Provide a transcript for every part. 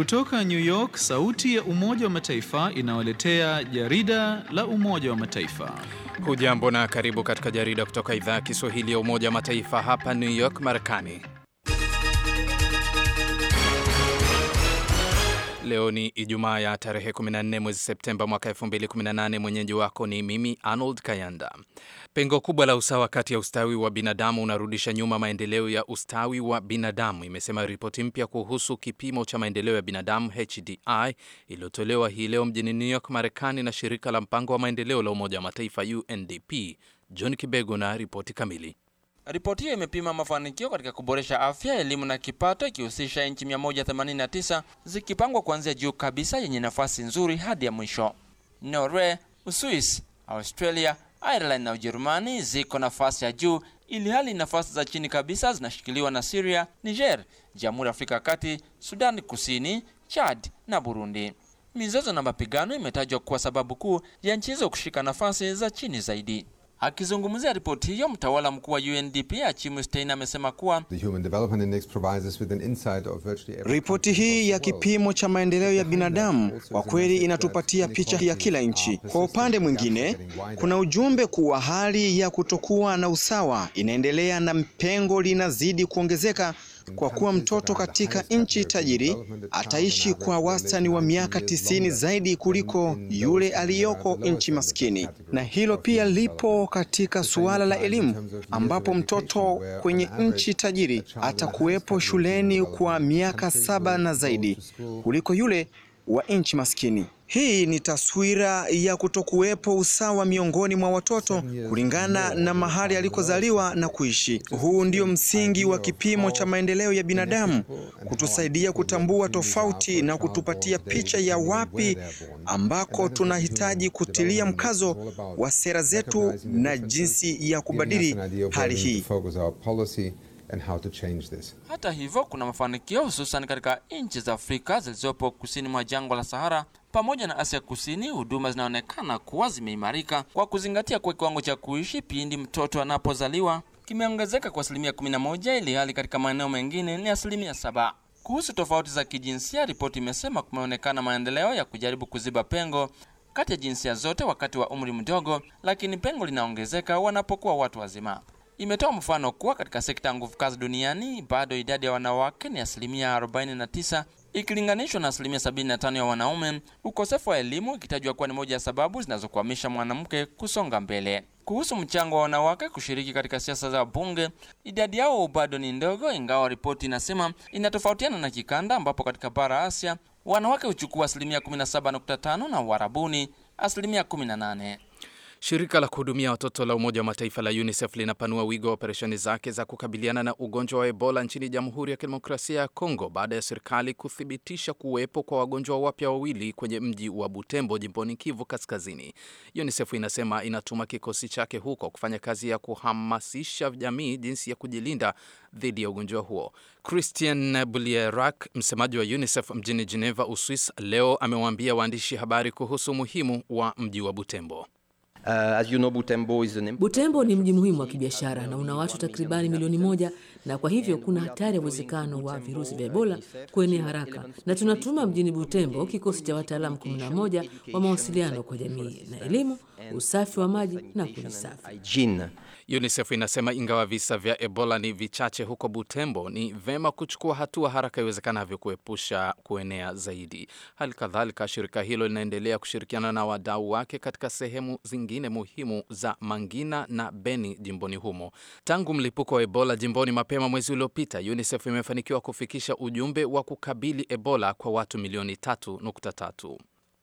Kutoka New York, sauti ya Umoja wa Mataifa inawaletea jarida la Umoja wa Mataifa. Hujambo na karibu katika jarida kutoka idhaa ya Kiswahili ya Umoja wa Mataifa hapa New York, Marekani. Leo ni Ijumaa ya tarehe 14 mwezi Septemba mwaka 2018. Mwenyeji wako ni mimi Arnold Kayanda. Pengo kubwa la usawa kati ya ustawi wa binadamu unarudisha nyuma maendeleo ya ustawi wa binadamu, imesema ripoti mpya kuhusu kipimo cha maendeleo ya binadamu HDI iliyotolewa hii leo mjini New York, Marekani, na shirika la mpango wa maendeleo la Umoja wa Mataifa UNDP. John Kibego na ripoti kamili. Ripoti hiyo imepima mafanikio katika kuboresha afya, elimu na kipato, ikihusisha nchi 189 zikipangwa kuanzia juu kabisa yenye nafasi nzuri hadi ya mwisho. Norway, Uswisi, Australia, Ireland na Ujerumani ziko nafasi ya juu, ili hali nafasi za chini kabisa zinashikiliwa na Syria, Niger, Jamhuri ya Afrika ya Kati, Sudan Kusini, Chad na Burundi. Mizozo na mapigano imetajwa kuwa sababu kuu ya nchi hizo kushika nafasi za chini zaidi. Akizungumzia ripoti hiyo, mtawala mkuu wa UNDP Achimu Stein amesema kuwa ripoti hii ya kipimo cha maendeleo ya binadamu kwa kweli inatupatia picha ya kila nchi. Kwa upande mwingine, kuna ujumbe kuwa hali ya kutokuwa na usawa inaendelea na pengo linazidi kuongezeka kwa kuwa mtoto katika nchi tajiri ataishi kwa wastani wa miaka tisini zaidi kuliko yule aliyoko nchi maskini. Na hilo pia lipo katika suala la elimu, ambapo mtoto kwenye nchi tajiri atakuwepo shuleni kwa miaka saba na zaidi kuliko yule wa nchi maskini. Hii ni taswira ya kutokuwepo usawa miongoni mwa watoto kulingana na mahali alikozaliwa na kuishi. Huu ndio msingi wa kipimo cha maendeleo ya binadamu, kutusaidia kutambua tofauti na kutupatia picha ya wapi ambako tunahitaji kutilia mkazo wa sera zetu na jinsi ya kubadili hali hii. And how to change this. Hata hivyo kuna mafanikio hususan katika nchi za Afrika zilizopo kusini mwa jangwa la Sahara pamoja na Asia Kusini. Huduma zinaonekana kuwa zimeimarika kwa kuzingatia kuwa kiwango cha kuishi pindi mtoto anapozaliwa kimeongezeka kwa asilimia 11 ili hali katika maeneo mengine ni asilimia saba. Kuhusu tofauti za kijinsia, ripoti imesema kumeonekana maendeleo ya kujaribu kuziba pengo kati ya jinsia zote wakati wa umri mdogo, lakini pengo linaongezeka wanapokuwa watu wazima. Imetoa mfano kuwa katika sekta ya nguvu kazi duniani bado idadi ya wanawake ni asilimia 49 ikilinganishwa na asilimia 75 ya wanaume, ukosefu wa elimu ikitajwa kuwa ni moja ya sababu zinazokwamisha mwanamke kusonga mbele. Kuhusu mchango wa wanawake kushiriki katika siasa za bunge, idadi yao bado ni ndogo, ingawa ripoti inasema inatofautiana na kikanda, ambapo katika bara Asia wanawake huchukua asilimia 17.5 na Uarabuni asilimia 18. Shirika la kuhudumia watoto la Umoja wa Mataifa la UNICEF linapanua wigo wa operesheni zake za kukabiliana na ugonjwa wa Ebola nchini Jamhuri ya Kidemokrasia ya Kongo baada ya serikali kuthibitisha kuwepo kwa wagonjwa wapya wawili kwenye mji wa Butembo jimboni Kivu Kaskazini. UNICEF inasema inatuma kikosi chake huko kufanya kazi ya kuhamasisha jamii jinsi ya kujilinda dhidi ya ugonjwa huo. Christian Bulierak, msemaji wa UNICEF mjini Geneva, Uswis, leo amewaambia waandishi habari kuhusu umuhimu wa mji wa Butembo. Uh, as you know, Butembo, is an... Butembo ni mji muhimu wa kibiashara na una watu takribani milioni moja na kwa hivyo kuna hatari ya uwezekano wa virusi vya Ebola kuenea haraka, na tunatuma mjini Butembo kikosi cha wataalamu 11 wa mawasiliano kwa jamii na elimu, usafi wa maji na kujisafi. UNICEF inasema ingawa visa vya Ebola ni vichache huko Butembo, ni vema kuchukua hatua haraka iwezekanavyo kuepusha kuenea zaidi. Hali kadhalika, shirika hilo linaendelea kushirikiana na wadau wake katika sehemu zingine muhimu za Mangina na Beni jimboni humo. Tangu mlipuko wa Ebola jimboni mapema mwezi uliopita, UNICEF imefanikiwa kufikisha ujumbe wa kukabili Ebola kwa watu milioni 3.3.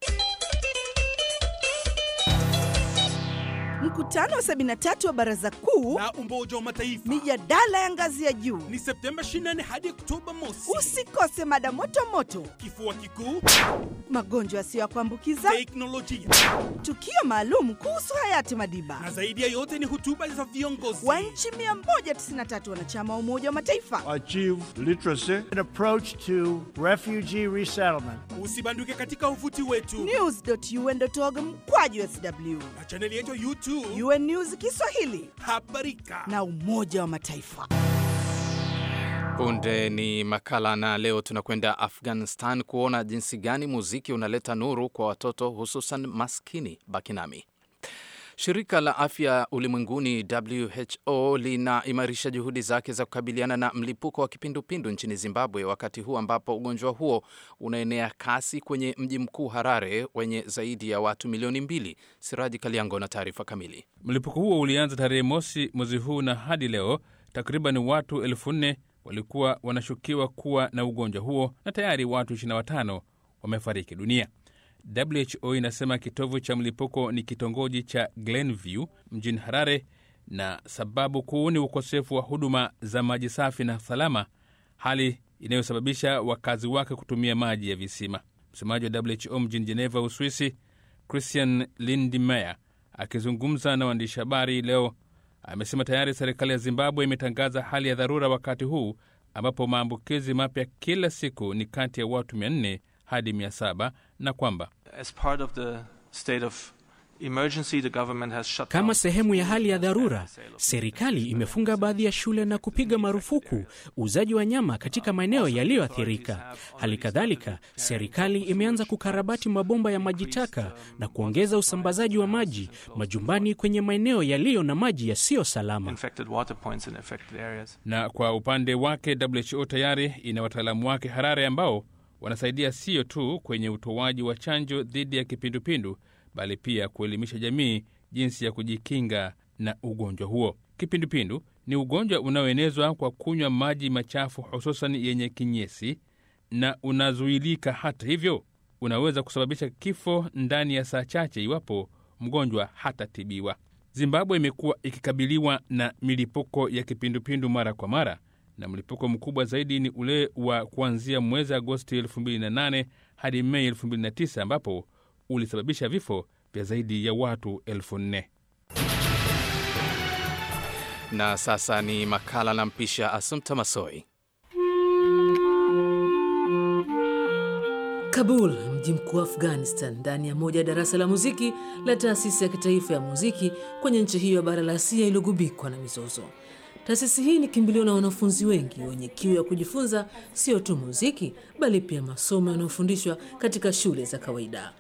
Mkutano wa 73 wa Baraza Kuu la Umoja wa Mataifa, mijadala ya ngazi ya juu ni Septemba 24 hadi Oktoba mosi. Usikose mada moto moto, kifua kikuu, magonjwa yasiyo ya kuambukiza, teknolojia, tukio maalum kuhusu hayati Madiba, na zaidi ya yote ni hotuba za viongozi wa nchi 193 wanachama wa Umoja wa Mataifa. Achieve literacy and approach to refugee resettlement. Usibanduke katika uvuti wetu news.un.org mkwaju sw na chaneli yetu YouTube UN News Kiswahili habarika na Umoja wa Mataifa. Punde ni makala na leo tunakwenda Afghanistan kuona jinsi gani muziki unaleta nuru kwa watoto hususan maskini. Baki nami. Shirika la Afya Ulimwenguni WHO linaimarisha juhudi zake za kukabiliana na mlipuko wa kipindupindu nchini Zimbabwe wakati huu ambapo ugonjwa huo unaenea kasi kwenye mji mkuu Harare wenye zaidi ya watu milioni mbili. Siraji Kaliango na taarifa kamili. Mlipuko huo ulianza tarehe mosi mwezi huu na hadi leo takriban watu elfu nne walikuwa wanashukiwa kuwa na ugonjwa huo na tayari watu 25 wamefariki dunia. WHO inasema kitovu cha mlipuko ni kitongoji cha Glenview mjini Harare, na sababu kuu ni ukosefu wa huduma za maji safi na salama, hali inayosababisha wakazi wake kutumia maji ya visima. Msemaji wa WHO mjini Geneva, Uswisi, Christian Lindmeier, akizungumza na waandishi habari leo, amesema tayari serikali ya Zimbabwe imetangaza hali ya dharura wakati huu ambapo maambukizi mapya kila siku ni kati ya watu 400 hadi 700 na kwamba kama sehemu ya hali ya dharura, serikali imefunga baadhi ya shule na kupiga marufuku uuzaji wa nyama katika maeneo yaliyoathirika. Hali kadhalika, serikali imeanza kukarabati mabomba ya maji taka na kuongeza usambazaji wa maji majumbani kwenye maeneo yaliyo na maji yasiyo salama. Na kwa upande wake, WHO tayari ina wataalamu wake Harare ambao wanasaidia sio tu kwenye utoaji wa chanjo dhidi ya kipindupindu bali pia kuelimisha jamii jinsi ya kujikinga na ugonjwa huo. Kipindupindu ni ugonjwa unaoenezwa kwa kunywa maji machafu, hususan yenye kinyesi, na unazuilika. Hata hivyo, unaweza kusababisha kifo ndani ya saa chache iwapo mgonjwa hatatibiwa. Zimbabwe imekuwa ikikabiliwa na milipuko ya kipindupindu mara kwa mara, na mlipuko mkubwa zaidi ni ule wa kuanzia mwezi Agosti 2008 hadi Mei 2009 ambapo ulisababisha vifo vya zaidi ya watu elfu nne. Na sasa ni makala na mpisha Asumta Masoi. Kabul, mji mkuu wa Afghanistan, ndani ya moja ya darasa la muziki la taasisi ya kitaifa ya muziki kwenye nchi hiyo ya bara la Asia iliyogubikwa na mizozo. Taasisi hii ni kimbilio na wanafunzi wengi wenye kiu ya kujifunza sio tu muziki, bali pia masomo yanayofundishwa katika shule za kawaida.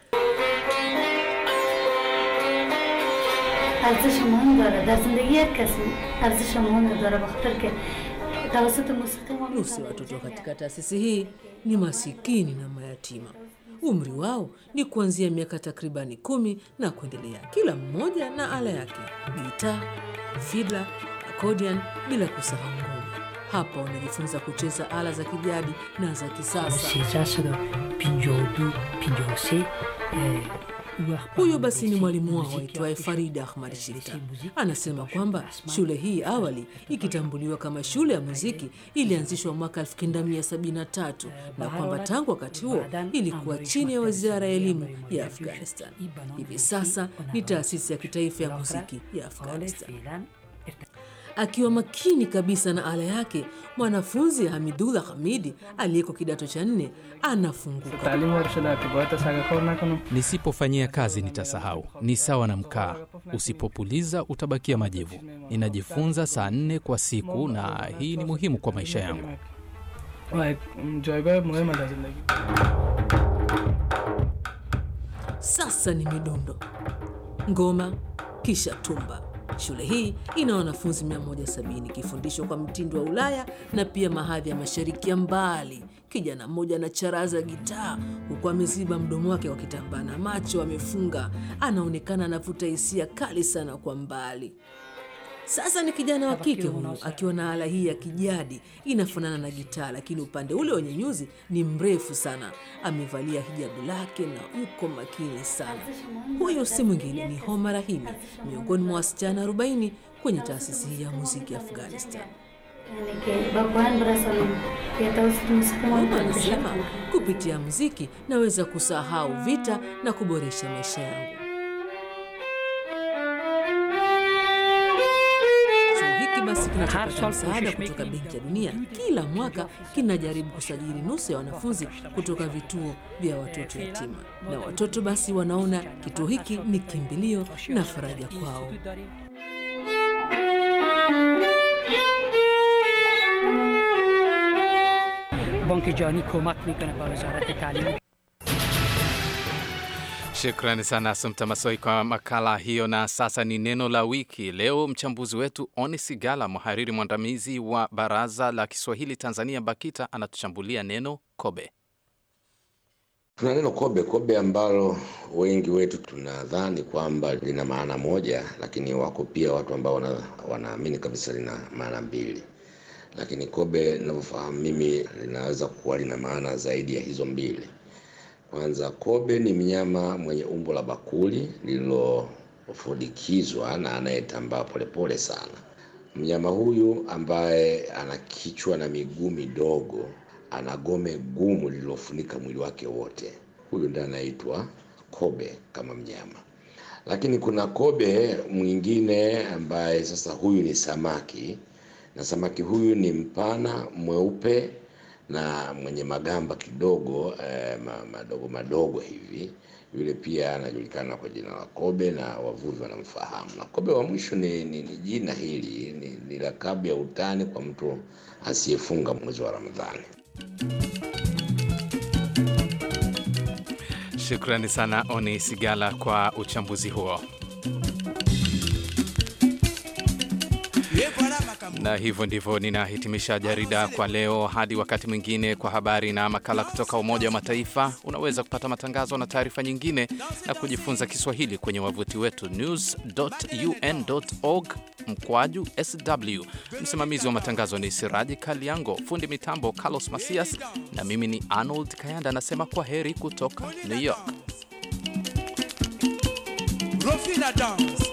ارزش مهم داره در زندگی هر کسی ارزش مهم داره بخاطر که توسط موسیقی ما Nusu ya watoto katika taasisi hii ni masikini na mayatima. Umri wao ni kuanzia miaka takribani kumi na kuendelea, kila mmoja na ala yake: gitaa, fidla, accordion, bila kusahau ngoma. Hapa wanajifunza kucheza ala za kijadi na za kisasa. Huyu basi ni mwalimu wao aitwaye Farida Ahmad Shita. Anasema kwamba shule hii awali ikitambuliwa kama shule ya muziki ilianzishwa mwaka 1973 na kwamba tangu wakati huo ilikuwa chini ya wizara ya elimu ya Afghanistan. Hivi sasa ni taasisi ya kitaifa ya muziki ya Afghanistan. Akiwa makini kabisa na ala yake, mwanafunzi Hamidullah Hamidi aliyeko kidato cha nne anafunguka. Nisipofanyia kazi nitasahau. Ni sawa na mkaa, usipopuliza utabakia majivu. Ninajifunza saa nne kwa siku, na hii ni muhimu kwa maisha yangu. Sasa ni midundo, ngoma, kisha tumba. Shule hii ina wanafunzi 170 ikifundishwa kwa mtindo wa Ulaya na pia mahadhi ya mashariki ya mbali. Kijana mmoja anacharaza gitaa huku ameziba mdomo wake kwa kitambaa na macho amefunga. Anaonekana anavuta hisia kali sana kwa mbali. Sasa ni kijana wa kike huyu akiwa na ala hii ya kijadi inafanana na gitaa, lakini upande ule wenye nyuzi ni mrefu sana. Amevalia hijabu lake na uko makini sana. Huyu si mwingine ni Homa Rahimi, miongoni mwa wasichana 40 kwenye taasisi hii ya muziki Afghanistan. Homa anasema kupitia muziki naweza kusahau vita na kuboresha maisha yangu. basi kinachopata msaada kutoka Benki ya Dunia kila mwaka kinajaribu kusajili nusu ya wanafunzi kutoka vituo vya watoto yatima, na watoto basi wanaona kituo hiki ni kimbilio na faraja kwao. بانک جهانی کمک میکنه به وزارت تعلیم Shukrani sana Asumta Masoi kwa makala hiyo. Na sasa ni neno la wiki. Leo mchambuzi wetu Oni Sigala, mhariri mwandamizi wa Baraza la Kiswahili Tanzania BAKITA, anatuchambulia neno kobe. Tuna neno kobe, kobe ambalo wengi wetu tunadhani kwamba lina maana moja, lakini wako pia watu ambao wana, wanaamini kabisa lina maana mbili. Lakini kobe ninavyofahamu mimi linaweza kuwa lina maana zaidi ya hizo mbili. Kwanza, kobe ni mnyama mwenye umbo la bakuli lililofudikizwa na anayetambaa polepole sana. Mnyama huyu ambaye ana kichwa na miguu midogo, ana gome gumu lililofunika mwili wake wote, huyu ndiye anaitwa kobe kama mnyama. Lakini kuna kobe mwingine ambaye sasa huyu ni samaki, na samaki huyu ni mpana mweupe na mwenye magamba kidogo eh, madogo madogo hivi. Yule pia anajulikana kwa jina la kobe na wavuvi wanamfahamu. Na kobe wa mwisho ni, ni, ni jina hili ni, ni lakabu ya utani kwa mtu asiyefunga mwezi wa Ramadhani. Shukrani sana Oni Sigala kwa uchambuzi huo. Na hivyo ndivyo ninahitimisha jarida kwa leo. Hadi wakati mwingine, kwa habari na makala kutoka Umoja wa Mataifa. Unaweza kupata matangazo na taarifa nyingine na kujifunza Kiswahili kwenye wavuti wetu news.un.org mkwaju sw. Msimamizi wa matangazo ni Siraji Kaliango, fundi mitambo Carlos Masias, na mimi ni Arnold Kayanda, anasema kwa heri kutoka New York. Rofina Dance.